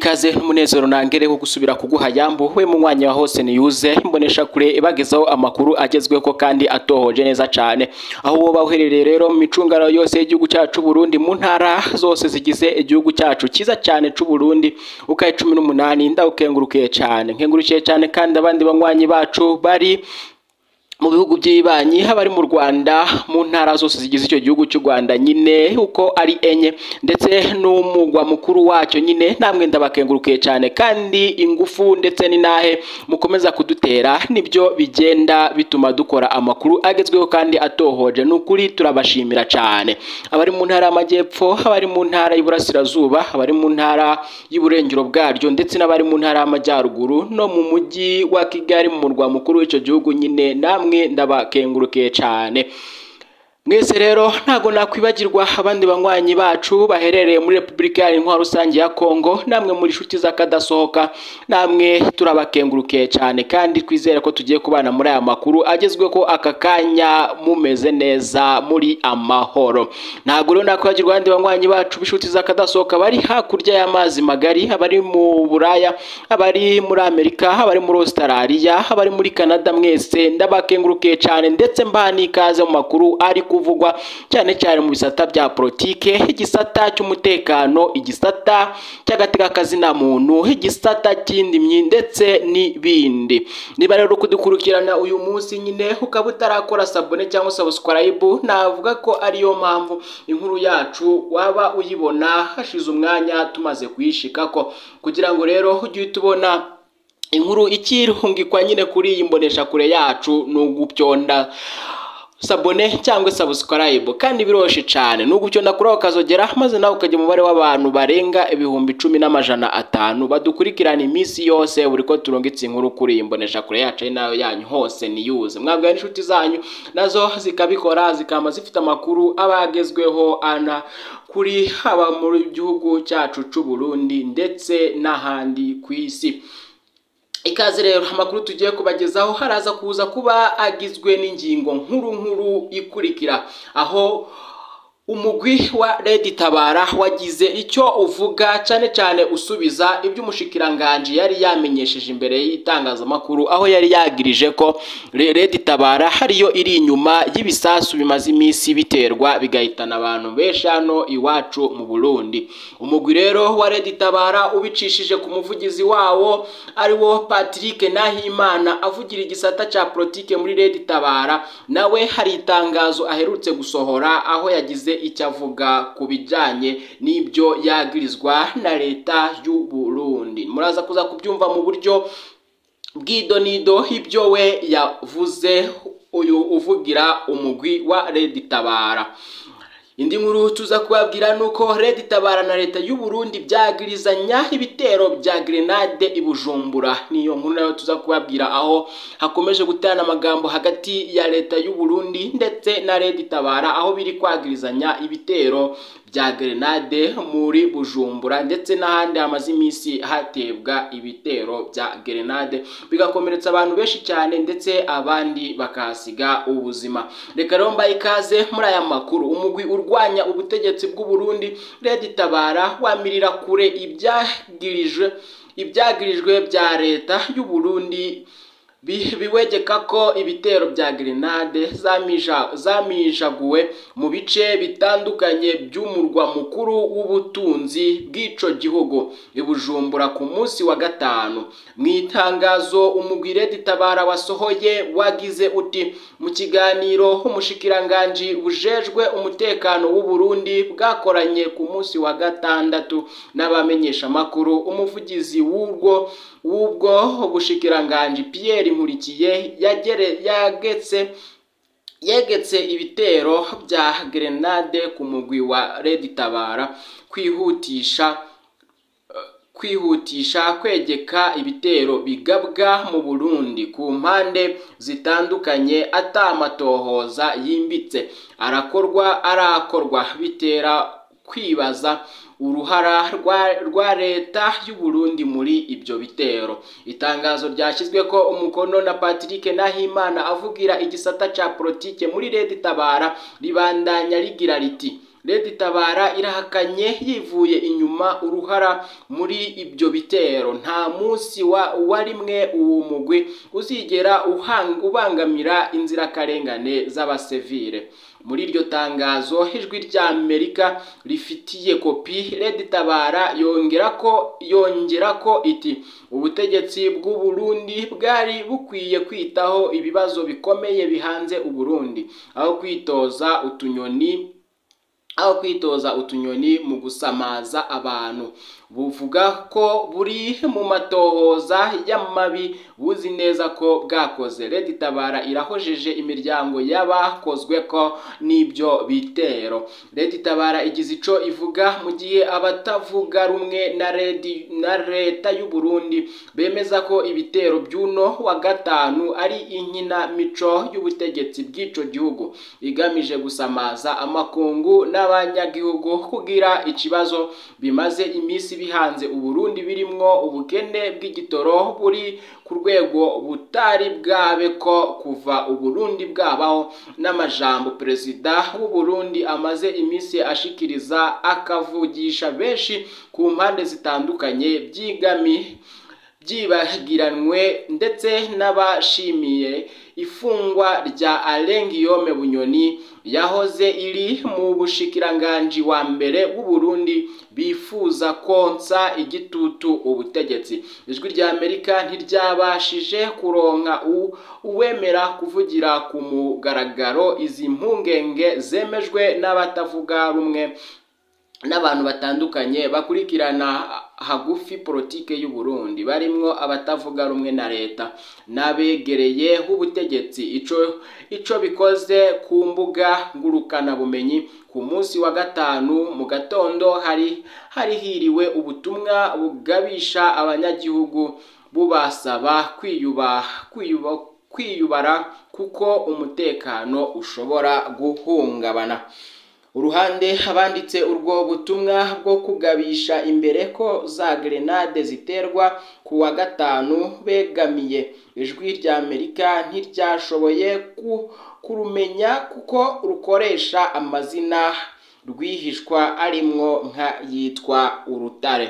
ikaze n'umunezero nangere wo gusubira kuguha yambu we mu mwanya wa hose niyuze imbonesha kure bagezaho amakuru agezweho kandi atohoje neza cyane aho woba uherereye rero mu micungano yose y'igihugu cyacu Burundi mu ntara zose zigize igihugu cyacu cyiza cyane c'u Burundi ukaye cumi n'umunani ndawukengurukiye cyane nkengurukiye cyane kandi abandi banywanyi bacu bari mu bihugu by'ibanyi abari mu Rwanda mu ntara zose zigize icyo gihugu cy'u Rwanda nyine uko ari enye ndetse n'umugwa mukuru wacyo nyine namwe ndabakengurukiye cyane kandi ingufu ndetse n'inahe mukomeza kudutera nibyo bigenda bituma dukora amakuru agezweho kandi atohoje ni ukuri turabashimira cyane abari mu ntara y'amajyepfo abari mu ntara y'Iburasirazuba abari mu ntara y'Iburengero bwaryo ndetse n'abari mu ntara y'Amajyaruguru no mu mujyi wa Kigali mu murwa mukuru w'icyo gihugu nyine namwe ndabakengurukiye cyane mwese rero ntago nakwibagirwa abandi banywanyi bacu baherereye muri repubulika intwaro rusange ya kongo namwe muri inshuti z'akadasohoka namwe turabakengurukiye cyane kandi twizere ko tugiye kubana muri aya makuru agezweho aka kanya mumeze neza muri amahoro ntabwo rero nakwibagirwa abandi banywanyi bacu b'inshuti z'akadasohoka bari hakurya y'amazi magari abari mu buraya abari muri amerika abari muri australia abari muri canada mwese ndabakengurukiye cyane ndetse mbaha n'ikaze mu makuru ari kuvugwa cyane cyane mu bisata bya politike igisata cy'umutekano igisata cy'agatekakazina muntu igisata cy'indimyi ndetse n'ibindi niba rero kudukurikirana uyu munsi nyine ukaba utarakora sabone cyangwa subscribe navuga ko ariyo mpamvu inkuru yacu waba uyibona hashize umwanya tumaze kuyishikako kugira ngo rero ujye uhita ubona inkuru ikirungikwa nyine kuri iyi mboneshakure yacu ni ugupyonda sabone cyangwa subscribe kandi biroshe cyane nubwo icyo nakuraho ukazogera maze nawe ukajya umubare w'abantu barenga ibihumbi cumi n'amajana atanu badukurikirana iminsi yose buri ko turungitse inkuru kuri iyi mboneshakure yacu ari nayo yanyu hose niyuze mwabwaye n'inshuti zanyu nazo zikabikora zikaba zifite amakuru aba agezweho ana kuri haba mu gihugu cyacu cy'u Burundi ndetse n'ahandi ku isi ikaze rero amakuru tugiye kubagezaho haraza kuza kuba agizwe n'ingingo nkuru nkuru ikurikira aho umugwi wa Redi Tabara wagize icyo uvuga cyane cyane usubiza ibyo umushikiranganji yari yamenyesheje imbere y'itangazamakuru aho yari yagirije ko Redi Tabara hariyo iri inyuma y'ibisasu bimaze iminsi biterwa bigahitana abantu benshi hano iwacu mu Burundi umugwi rero wa Redi Tabara ubicishije ku muvugizi wawo ariwo Patrick Nahimana avugira igisata cya politike muri Redi Tabara nawe hari itangazo aherutse gusohora aho yagize icyo avuga ku bijyanye n'ibyo yagirizwa na leta y'u Burundi muraza kuza kubyumva mu buryo bw'idonido ibyo we yavuze uyu uvugira umugwi wa Redi Tabara indi nkuru tuza kubabwira ni uko Redi Tabara na leta y'u Burundi byagirizanya ibitero bya grenade i Bujumbura niyo nkuru nayo tuza kubabwira aho hakomeje guterana amagambo hagati ya leta y'u Burundi ndetse na Redi Tabara aho biri kwagirizanya ibitero bya grenade muri Bujumbura ndetse n'ahandi hamaze iminsi hatebwa ibitero bya grenade bigakomeretsa abantu benshi cyane ndetse abandi bakahasiga ubuzima reka rero mbaye ikaze muri aya makuru umugwi urwanya ubutegetsi bw'u Burundi Redi Tabara wamirira kure ibyagirijwe ibyagirijwe bya leta y'u Burundi biwegeka ko ibitero bya grenade zamijaguwe mu bice bitandukanye by'umurwa mukuru w'ubutunzi bw'ico gihugu ibujumbura ku munsi wa gatanu mu itangazo umugwi Redi Tabara wasohoye wagize uti mu kiganiro umushikiranganji bujejwe umutekano w'u Burundi bwakoranye ku munsi wa gatandatu n'abamenyesha makuru umuvugizi w'ubwo w'ubwo bushikiranganji Pierre Nkurikiye yagere yagetse yegetse ibitero bya grenade ku mugwi wa Redi Tabara kwihutisha kwihutisha kwegeka ibitero bigabwa mu Burundi ku mpande zitandukanye atamatohoza yimbitse arakorwa arakorwa bitera kwibaza uruhara rwa leta y'u Burundi muri ibyo bitero itangazo ryashyizwe ko umukono na Patrick Nahimana avugira igisata cya politike muri Redi Tabara ribandanya rigira riti Leta itabara irahakanye yivuye inyuma uruhara muri ibyo bitero nta munsi wa, wa rimwe uwo mugwi uzigera ubangamira inzirakarengane z'abasivile muri iryo tangazo ijwi rya Amerika rifitiye kopi Leta itabara yongera ko yongera ko iti ubutegetsi bw'u Burundi bwari bukwiye kwitaho ibibazo bikomeye bihanze u Burundi aho kwitoza utunyoni aho kwitoza utunyoni mu gusamaza abantu buvuga ko buri mu matohoza y'amabi buzi neza ko bwakoze Leta itabara irahojeje imiryango y'abakozwe ko n'ibyo bitero Leta itabara igize ico ivuga mu gihe abatavuga rumwe na redi, na leta y'u Burundi bemeza ko ibitero by'uno wa gatanu ari inkina mico y'ubutegetsi bw'ico gihugu igamije gusamaza amakungu n'abanyagihugu kugira ikibazo bimaze iminsi bihanze Uburundi birimwo ubukene bw'igitoro buri ku rwego butari bwabe ko kuva Uburundi bwabaho n'amajambo perezida w'u Burundi amaze iminsi ashikiriza akavugisha benshi ku mpande zitandukanye byigami byibagiranwe ndetse n'abashimiye ifungwa rya Alain Guillaume Bunyoni yahoze iri mu bushikiranganji wa mbere w'u Burundi bifuza konsa igitutu ubutegetsi ijwi rya Amerika ntiryabashije kuronka uwemera kuvugira ku mugaragaro izi mpungenge zemejwe n'abatavuga rumwe n'abantu batandukanye bakurikirana hagufi politike y'u Burundi barimwo abatavuga rumwe na leta n'abegereye h'ubutegetsi ico ico bikoze ku mbuga ngurukana bumenyi ku munsi wa gatanu mu gatondo hari hari hiriwe ubutumwa bugabisha abanyagihugu bubasaba kwiyuba kwiyuba kwiyubara kuko umutekano ushobora guhungabana uruhande abanditse urwo butumwa bwo kugabisha imbere ko za grenade ziterwa ku wa gatanu begamiye ijwi rya Amerika ntiryashoboye kurumenya kuko rukoresha amazina rwihishwa arimwo nka yitwa urutare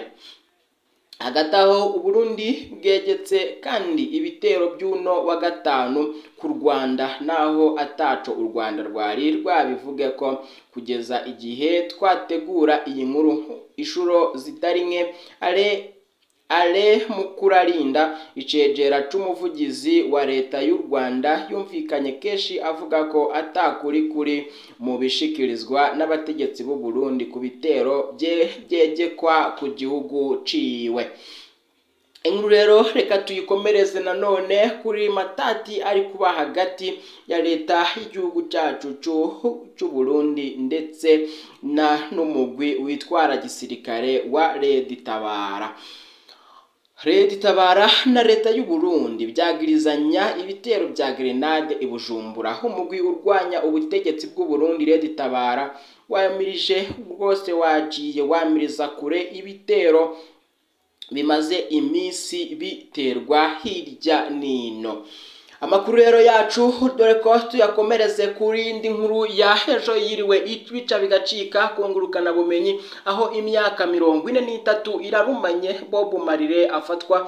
hagati aho uburundi bwegetse kandi ibitero by'uno wa gatanu ku rwanda naho ataco u rwanda rwari rwabivuge ko kugeza igihe twategura iyi nkuru inshuro zitari nke ale ale mukurarinda icegera c'umuvugizi wa leta y'u rwanda yumvikanye kenshi avuga ko atakuri kuri mu bishikirizwa n'abategetsi b'u burundi ku bitero byegekwa ku gihugu ciwe inkuru rero reka tuyikomereze nanone kuri matati ari kuba hagati ya leta y'igihugu cyacu cy'u Burundi ndetse na n'umugwi witwara gisirikare wa Leta Itabara Leta Itabara na leta y'u Burundi byagirizanya ibitero bya grenade i Bujumbura umugwi urwanya ubutegetsi bw'u Burundi Leta Itabara wayamirije rwose wagiye wamiriza kure ibitero bimaze iminsi biterwa hirya nino amakuru rero yacu dore ko tuyakomereze kuri indi nkuru ya ejo yiriwe ibica bigacika kungurukana bumenyi aho imyaka mirongo ine n'itatu irarumanye Bob Marley afatwa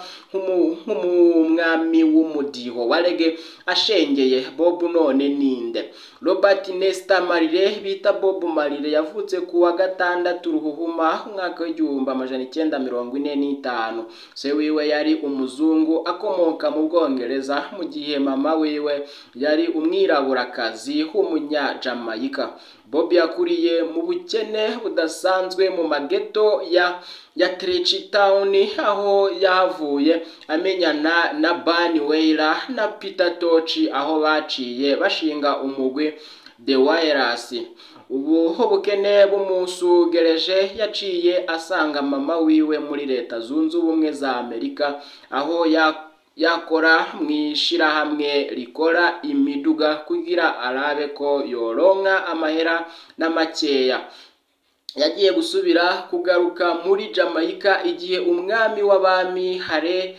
nk'umwami w'umudiho wa rege ashengeye Bob none ninde Robert Nesta Marley bita Bob Marley yavutse ku wa gatandatu ruhuhuma umwaka w'igihumbi amajana icyenda mirongo ine n'itanu se wiwe yari umuzungu akomoka mu Bwongereza mu gihe mama wiwe yari umwiraburakazi w'umunyajamayika Bob yakuriye mu bukene budasanzwe mu mageto ya ya Trech Town aho yahavuye amenyana na Bunny Wailer na Peter Tosh aho baciye bashinga umugwi The Wireless ubu ubukene bumusugereje yaciye asanga mama wiwe muri leta zunze ubumwe za Amerika aho ya yakora mu ishirahamwe rikora imiduga kugira arabe ko yoronka amahera n'amakeya yagiye gusubira kugaruka muri Jamaica igihe umwami w'abami Hare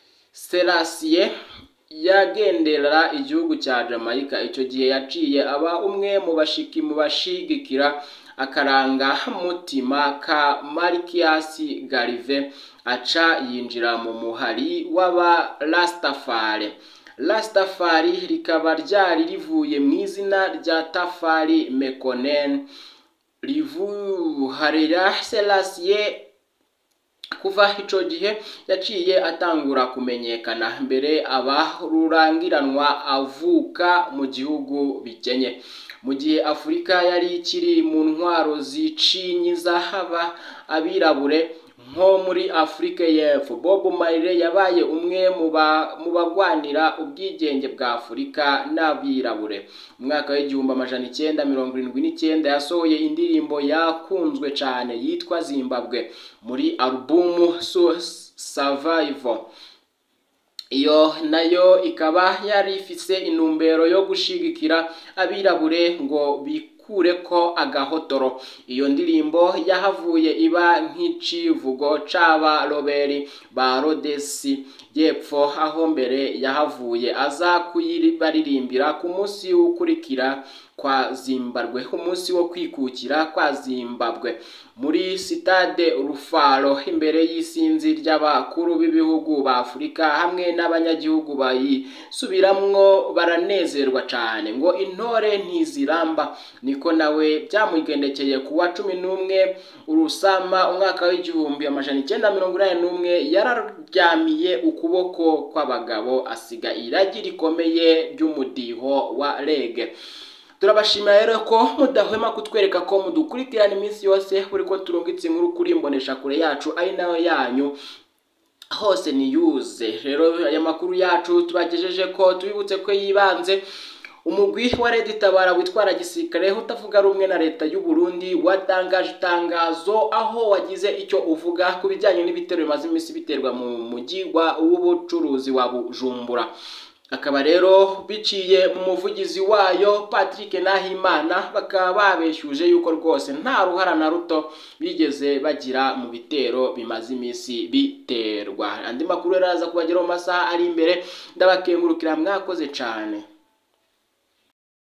Selassie yagendera igihugu cya Jamaica icyo gihe yaciye aba umwe mu bashiki mu bashigikira akaranga mutima ka Marcus Garvey aca yinjira mu muhari w'aba Rastafari Rastafari rikaba ryari rivuye mu izina rya Tafari Mekonnen rivuharira Selassie kuva ico gihe yaciye atangura kumenyekana mbere aba rurangiranwa avuka mu gihugu bikenye mu gihe afurika yari ikiri mu ntwaro zicinyiza haba abirabure nko muri afurika y'epfo bob marley yabaye umwe mu bagwanira ubwigenge bwa afurika n'abirabure mu mwaka w'igihumbi amajana icyenda mirongo irindwi n'icyenda yasohoye indirimbo yakunzwe cyane yitwa zimbabwe muri alubumu survival iyo nayo ikaba yari ifise intumbero yo gushigikira abirabure ngo bikure ko agahotoro iyo ndirimbo yahavuye iba nk'icivugo c'aba roberi ba rodesi y'epfo aho mbere yahavuye aza kuyibaririmbira ku munsi ukurikira kwa zimbabwe umunsi wo kwikukira kwa zimbabwe muri sitade rufaro imbere y'isinzi ry'abakuru b'ibihugu ba afurika hamwe n'abanyagihugu bayisubiramwo baranezerwa cyane ngo intore ntiziramba niko nawe byamugendekeye ku wa cumi n'umwe urusama umwaka w'igihumbi amajana icyenda mirongo inani n'umwe yararyamiye ukuboko kw'abagabo asiga iragi rikomeye ry'umudiho wa rege turabashimira rero ko mudahwema kutwereka ko mudukurikirana iminsi yose buri ko turungitse inkuru kuri imbonesha kure yacu ari nayo yanyu hose niyuze rero aya makuru yacu tubagejeje ko tubibutse ko yibanze umugwi wa Red Tabara witwara gisirikare utavuga rumwe na leta y'u Burundi watangaje itangazo aho wagize icyo uvuga ku bijyanye n'ibitero bimaze iminsi biterwa mu mujyi w'ubucuruzi wa Bujumbura akaba rero biciye mu muvugizi wayo Patrick Nahimana bakaba babeshyuje yuko rwose nta ruhara na ruto bigeze bagira mu bitero bimaze iminsi biterwa andi makuru rero aza kubageraho mu masaha ari imbere ndabakengurukira mwakoze cyane